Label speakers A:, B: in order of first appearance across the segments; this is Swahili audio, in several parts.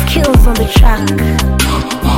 A: Skills on the track.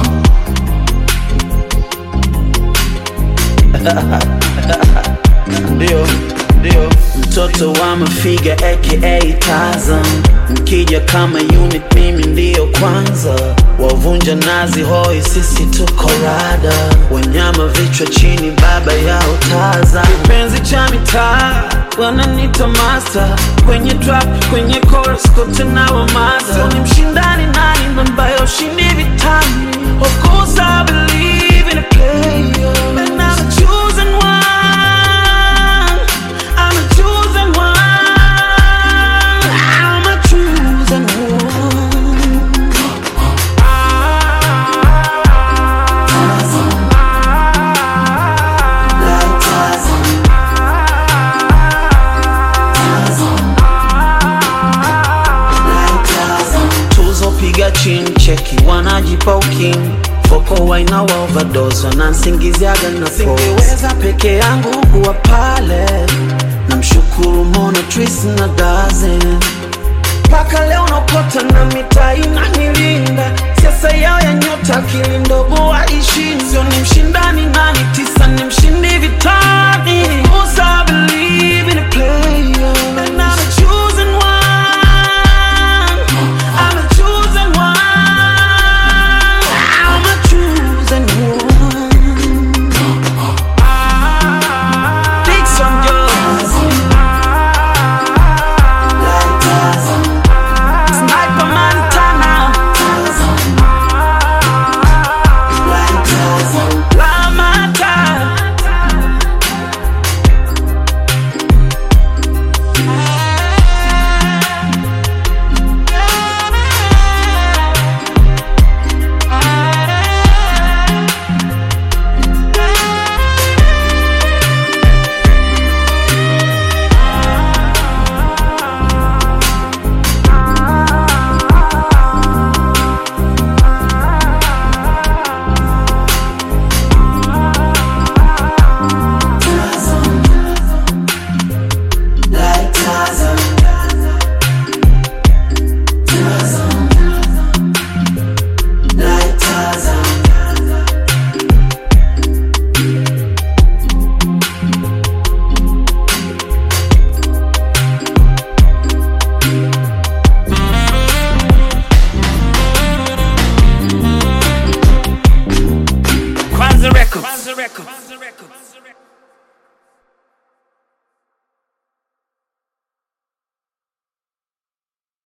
B: ndio ndio mtoto wa mafiga aka Tarzan mkija kama unit mimi ndiyo kwanza wavunja nazi hoi sisi tuko rada wanyama vichwa chini baba yao Tarzan kipenzi cha mitaa wananita master kwenye trap kwenye chorus kote na wamaza ni mshindani nani ambaye ushindi vitani of course I believe in a player and I'm a chosen one I'm a chosen one I'm a chosen one tuzo piga chini cheki wanajipa uking foko waina wa overdose wanansingiziaga na singeweza peke yangu kuwa pale namshukuru Mona Tris na Dazen mpaka leo nakota na mitaa inanilinda siasa yao ya nyota akili ndogo waishi sio ni mshindani nani tisa ni mshindi vitani Cause I believe